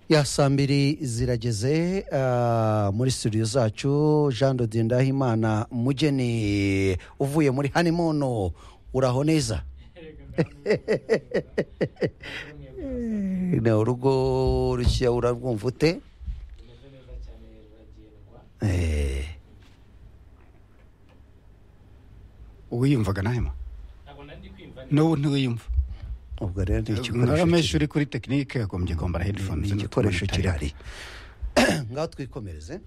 ya saa mbiri zirageze ah, muri studio zacu jean dodi ndahimana mugeni uvuye muri hanimono uraho neza ni urugo rushya urarwumva ute Eh, wiyumvaga nahema n'ubu ntiwiyumva ubwo rero ni igikoresho nk'abanyeshuri kuri tekinike yagombye kwambara kiri- ni headphones igikoresho kirahari ngaho twikomereze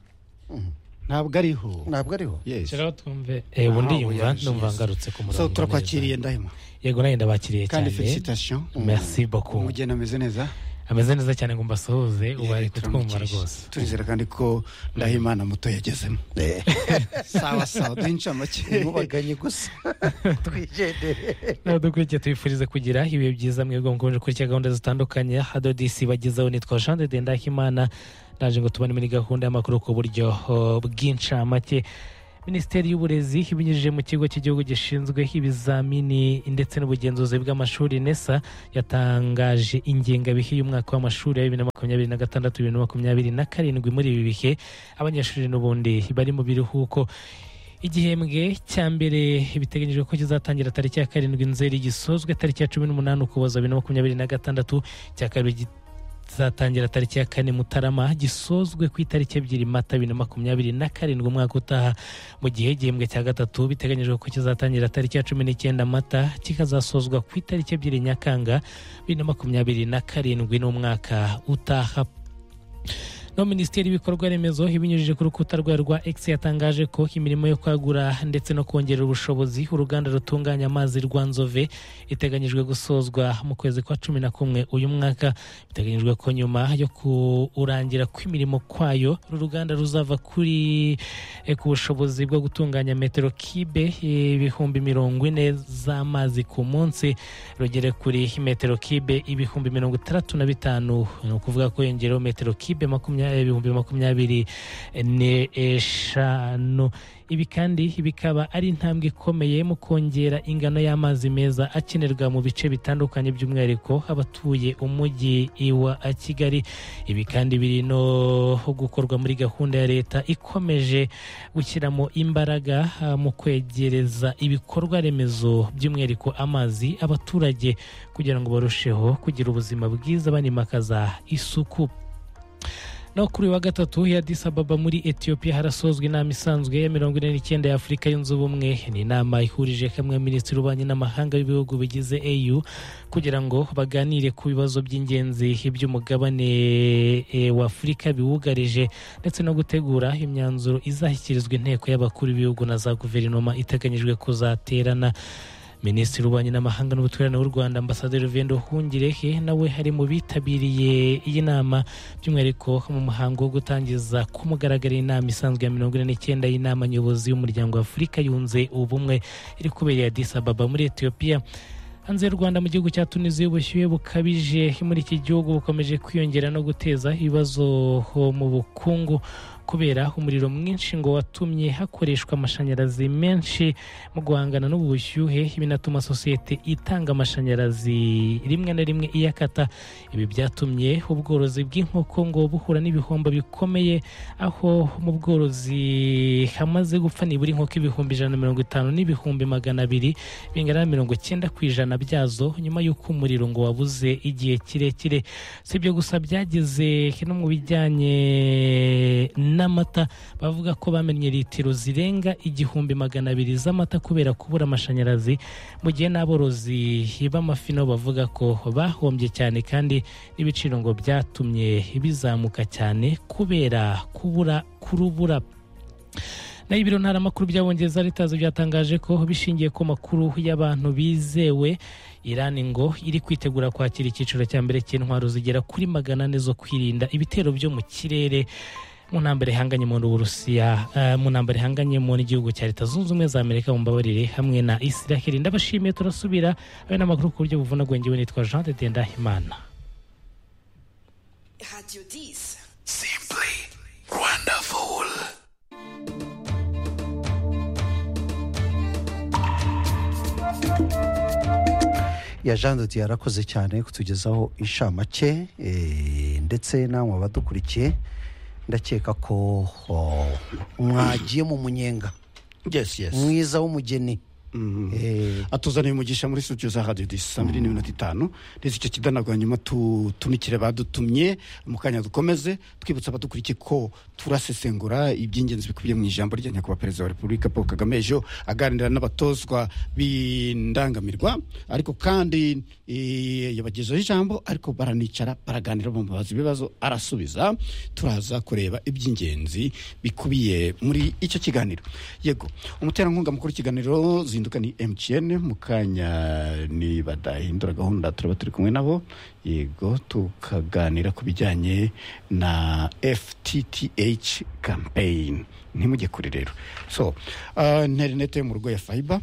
ntabwo ariho ntabwo ariho yes shiraho twumve ubu Ah, ndiyumva oya, numva yes. ngarutse ku murongo so neza. turakwakiriye ndahema yego nanjye ndabakiriye kandi cyane felicitation merci beaucoup umugeni ameze neza ameze neza cyane ngo mbasuhuze ubu ari Yeah, kutwumva turamukeje. rwose turizera kandi ko ndahimana muto yagezemo Eh, sawa sawa duhe incamake umubaganye gusa twigendere nawe dukurikiye tubifurize kugira ibihe byiza mwebwe mukomeje kurya gahunda zitandukanye hado disi bagezeho nitwa jean de ndahimana naje ngo tubane muri gahunda y'amakuru ku buryo oh, bw'incamake minisiteri y'uburezi ibinyujije mu kigo cy'igihugu gishinzwe ibizamini ndetse n'ubugenzuzi bw'amashuri nesa yatangaje ingengabihe y'umwaka w'amashuri ya bibiri na makumyabiri na gatandatu bibiri na makumyabiri na karindwi muri ibi bihe abanyeshuri n'ubundi bari mu biruhuko igihembwe cya mbere biteganyijwe ko kizatangira tariki ya karindwi nzeri gisozwe tariki ya cumi n'umunani ukuboza bibiri na makumyabiri na gatandatu cya kabiri kizatangira tariki ya kane mutarama gisozwe ku itariki ebyiri mata bibiri na makumyabiri na karindwi umwaka utaha mu gihe igihembwe cya gatatu biteganyijwe ko kizatangira tariki ya cumi n'icyenda mata kikazasozwa ku itariki ebyiri nyakanga bibiri na makumyabiri na karindwi n'umwaka utaha no minisiteri y'ibikorwa remezo ibinyujije ku rukuta rwayo rwa x yatangaje ko imirimo yo kwagura ndetse no kongerera ubushobozi uruganda rutunganya amazi rwa nzove iteganyijwe gusozwa mu kwezi kwa cumi na kumwe uyu mwaka biteganyijwe ko nyuma yo kurangira kw'imirimo kwayo uru ruganda ruzava kuri eh, ku bushobozi bwo gutunganya metero kibe eh, ibihumbi mirongo ine z'amazi ku munsi rugere kuri metero kibe ibihumbi mirongo itandatu na bitanu ni ukuvuga ko yongereho metero kibe makumya- ibihumbi makumyabiri n'eshanu ibi kandi bikaba ari intambwe ikomeye mu kongera ingano y'amazi meza akenerwa mu bice bitandukanye by'umwihariko abatuye umujyi wa kigali ibi kandi biri no gukorwa muri gahunda ya leta ikomeje gushyiramo imbaraga ah, mu kwegereza ibikorwa remezo by'umwihariko amazi abaturage kugira ngo barusheho kugira ubuzima bwiza banimakaza isuku no kuri uyu wa gatatu ya Addis Ababa muri Ethiopia harasozwa inama isanzwe ya mirongo ine n'icyenda ya Afurika yunze ubumwe ni inama ihurije hamwe minisitiri w'ububanyi n'amahanga w'ibihugu bigize AU kugira ngo baganire ku bibazo by'ingenzi by'umugabane eh, wa Afurika biwugarije ndetse no gutegura imyanzuro izashyikirizwa inteko y'abakuru b'ibihugu na za guverinoma iteganyijwe kuzaterana minisitiri w'ububanyi n'amahanga n'ubutwererane w'u rwanda ambasaderi vendo hungirehe nawe hari mu bitabiriye iyi nama by'umwihariko mu muhango wo gutangiza ku mugaragaro inama isanzwe ya mirongo ine n'icyenda y'inama nyobozi y'umuryango wa afurika yunze ubumwe iri kubereye adisa ababa muri etiyopiya hanze y'u rwanda mu gihugu cya tunisiya ubushyuhe bukabije muri iki gihugu bukomeje kwiyongera no guteza ibibazo mu bukungu kubera umuriro mwinshi ngo watumye hakoreshwa amashanyarazi menshi mu guhangana n'ubu bushyuhe binatuma sosiyete itanga amashanyarazi rimwe na rimwe iyakata ibi byatumye ubworozi bw'inkoko ngo buhura n'ibihombo bikomeye aho mu bworozi hamaze gupfa nibura inkoko ibihumbi ijana na mirongo itanu n'ibihumbi magana abiri bingana na mirongo icyenda ku ijana byazo nyuma y'uko umuriro ngo wabuze igihe kirekire si ibyo gusa byageze no mu bijyanye n'amata bavuga ko bamennye litiro zirenga igihumbi magana abiri z'amata kubera kubura amashanyarazi mu gihe n'aborozi b'amafi nabo bavuga ko bahombye cyane kandi n'ibiciro ngo byatumye bizamuka cyane kubera kubura kurubura naho ibiro ntaramakuru by'abongereza leta byatangaje ko bishingiye ku makuru y'abantu bizewe Iran ngo iri kwitegura kwakira icyiciro cya mbere cy'intwaro zigera kuri magana ane zo kwirinda ibitero byo mu kirere mu ntambara ihanganye mu Burusiya eh, mu ntambara ihanganye mu n'igihugu cya Leta Zunze Ubumwe za Amerika mumbabarire hamwe na Israel ndabashimiye turasubira abe n'amakuru ku buryo buvunagwenge we nitwa Jean de Ndahimana Radio 10. ya jean dodi yarakoze cyane kutugezaho inshamake eh, ndetse namwe abadukurikiye ndakeka ko oh, mwagiye mu munyenga yes yes mwiza w'umugeni Mm. Eh, atuzaniye umugisha muri studio za radio disi saa mbiri n'iminota itanu ndetse icyo kidanagura nyuma tutumikire badutumye mu kanya dukomeze twibutsa abadukurikiye ko turasesengura iby'ingenzi bikubiye mu ijambo rya nyakubahwa perezida wa repubulika paul kagame ejo aganira n'abatozwa b'indangamirwa ariko kandi eh, yabagezaho ijambo ariko baranicara baraganira bamubaza ibibazo arasubiza turaza kureba iby'ingenzi bikubiye muri icyo kiganiro yego umuterankunga mukuru w'ikiganiro zinduka ni mtn mu kanya nibadahindura gahunda turaba turi kumwe nabo yego tukaganira ku bijyanye na ftth campaign ntimujye kure rero so uh, interinete yo mu rugo ya fiber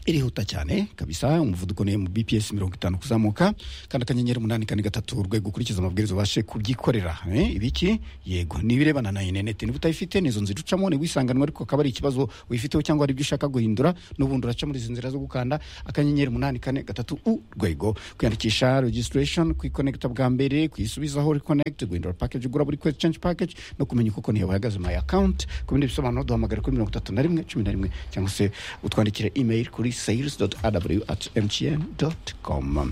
irihuta cyane kabisa umuvuduko ni mu bps mirongo itanu kuzamuka kandi akanyenyeri umunani kane gatatu urwego ukurikiza amabwiriza ubashe kubyikorera eh, ibiki yego n'ibirebana na interineti niba utayifite ni izo nzira ucamo niba uyisanganwa ariko akaba ari ikibazo wifiteho cyangwa hari ibyo ushaka guhindura n'ubundi uraca muri izi nzira zo gukanda akanyenyeri umunani kane gatatu urwego kwiyandikisha registration kwikonekita bwa mbere kuyisubizaho reconnect guhindura package ugura buri kwezi change package no kumenya uko konti yawe ihagaze my account ku bindi bisobanuro duhamagara kuri mirongo itatu na rimwe cumi na rimwe cyangwa se utwandikire email kuri sales aw at mtn com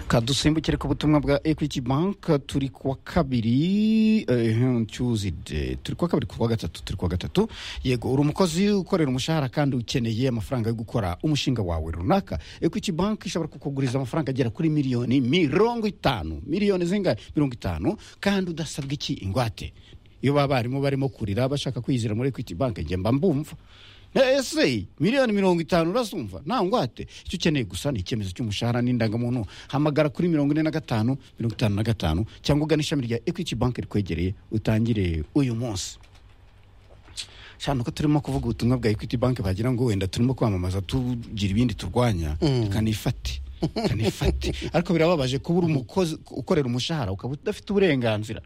kadusimbukire ku butumwa bwa equity bank turi kuwa kabiri eh, tuesday turi kuwa kabiri kuwa gatatu turi kuwa gatatu yego uri umukozi ukorera umushahara kandi ukeneye amafaranga yo gukora umushinga wawe runaka equity bank ishobora kukuguriza amafaranga agera kuri miliyoni mirongo itanu miliyoni zingahe mirongo itanu kandi udasabwe iki ingwate iyo baba barimo barimo kurira bashaka kwiyizira muri equity bank njye mba mbumva ese miliyoni mirongo itanu urasumva nta ngwate icyo ukeneye gusa ni icyemezo cy'umushahara n'indangamuntu hamagara kuri mirongo ine na gatanu mirongo itanu na gatanu cyangwa ugana ishami rya equity bank rikwegereye utangire uyu munsi cyane uko turimo kuvuga ubutumwa bwa equity bank bagira ngo wenda turimo kwamamaza tugira ibindi turwanya kanifate kanifate ariko birababaje kuba uri umukozi ukorera umushahara ukaba udafite uburenganzira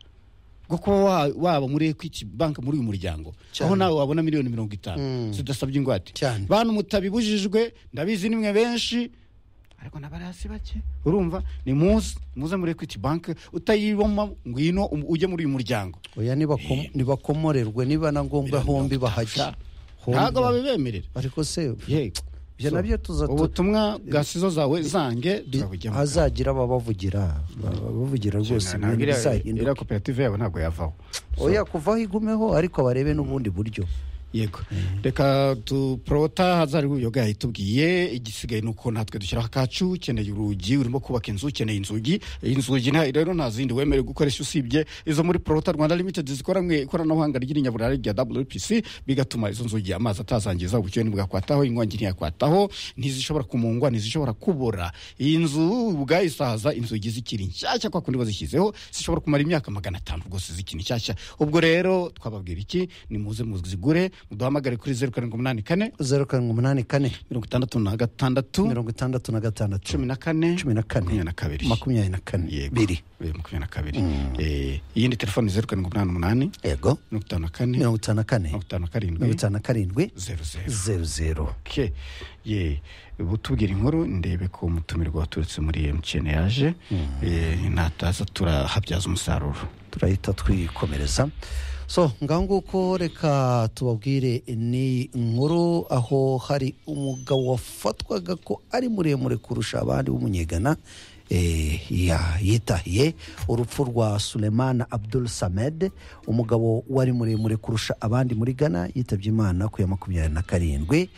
bwo kuba wa- waba muri equity bank muri uyu muryango aho nawe wabona miliyoni mirongo itanu zidasabye ingwate Cyane. bantu mutabibujijwe ndabizi nimwe benshi ariko nabari hasi bake urumva ni muze muze muri equity bank utayiboma ngwino um- ujye muri uyu muryango oya nibakom- nibakomorerwe niba na ngombwa hombi bahajya ntabwo Hombi. babibemerera ariko se yego Ibyo So, nabyo tuza- ubutumwa bwa sizo zawe zange bi- turabujyamo hazagira ababavugira bavugira rwose Ntabwo ibintu iriya- bizahinduka iriya koperative yawe ntabwo yavaho oya kuvaho igumeho ariko barebe n'ubundi buryo yego reka duporota hazari uyoga yayitubwiye igisigaye ni uko natwe dushyiraho akacu ukeneye urugi urimo kubaka inzu ukeneye inzugi inzugi nta- rero nta zindi wemerewe gukoresha usibye izo muri porota rwanda limited zikoranwe ikoranabuhanga ry'inyaburare rya wpc bigatuma izo nzugi amazi atazangiza ubushyuhe ntibwakwataho inkongi ntiyakwataho ntizishobora kumungwa ntizishobora kubora iyi nzu ubwayisaza inzugi zikiri nshyashya kwa kundi bazishyizeho zishobora kumara imyaka magana atanu rwose zikiri nshyashya ubwo rero twababwira iki ni muze muzigure muduhamagare kuri zeru karindwi umunani kane zeru karindwi umunani kane mirongo itandatu na gatandatu mirongo itandatu na gatandatu cumi na kane cumi na kane. makumyabiri na kabiri makumyabiri na kane Yego. biri Eh, makumyabiri na kabiri Eh, iyindi telefoni zeru karindwi umunani umunani yego mirongo itanu na kane mirongo itanu na kane mirongo itanu na mirongo karindwi itanu na karindwi zeru zeru zeru zeru ke ye butubwira inkuru ndebe ko umutumirwa waturutse muri mtn yaje Eh, nataza turahabyaza umusaruro turahita twikomereza so ngaho nguko reka tubabwire ni inkuru aho hari umugabo wafatwaga ko ari muremure kurusha abandi w'umunyegana eh, ya- yitahiye urupfu rwa sulemana abdul samed umugabo wari muremure kurusha abandi muri ghana yitabye imana ku ya makumyabiri na karindwi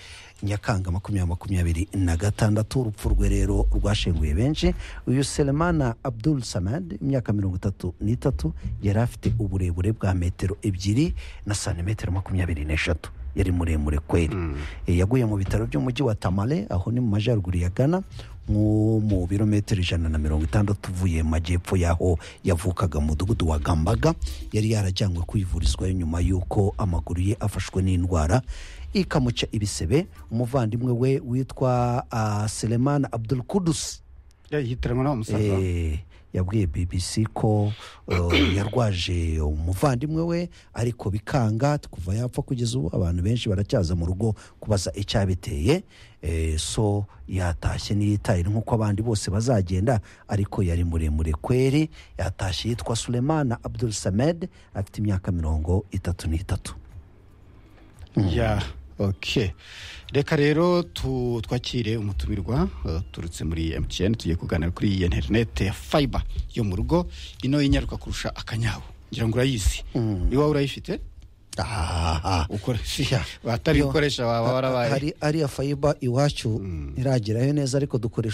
nyakanga makumyabiri makumyabiri na gatandatu urupfu rwe rero rwashenguye benshi uyu selemana abdul samad imyaka mirongo itatu n'itatu yari afite uburebure bwa metero ebyiri na santimetero makumyabiri n'eshatu yari muremure kweri Eh, yaguye mu bitaro by'umujyi wa tamale aho ni mu majyaruguru ya ghana nko mu birometero ijana na mirongo itandatu uvuye mu majyepfo y'aho yavukaga mu mudugudu wa gambaga yari yarajyanywe kwivurizwayo nyuma y'uko amaguru ye afashwe n'indwara ikamuca ibisebe umuvandimwe we witwa uh, selemana abdul kudus yahitiranwa n'abamusaza Eh, yabwiye bbc ko uh, yarwaje umuvandimwe we ariko bikanga kuva yapfa kugeza ubu abantu benshi baracyaza mu rugo kubaza icyabiteye Eh, so yatashye ntiyitaye nk'uko abandi bose bazagenda ariko yari muremure kweri yatashye yitwa sulemana abdul samed afite imyaka mirongo itatu n'itatu ya oke reka rero tu- twakire umutumirwa eh, uturutse muri emutiyeni tugiye kuganira kuri iyi interineti ya fayiba yo mu rugo ino y'inyaruka kurusha akanyabu ngira ngo urayizi iwawe urayifite aha ukora Ya. batari gukoresha baba Ha- warabaye hari ariya fayiba iwacu ntiragerayo neza ariko dukoresha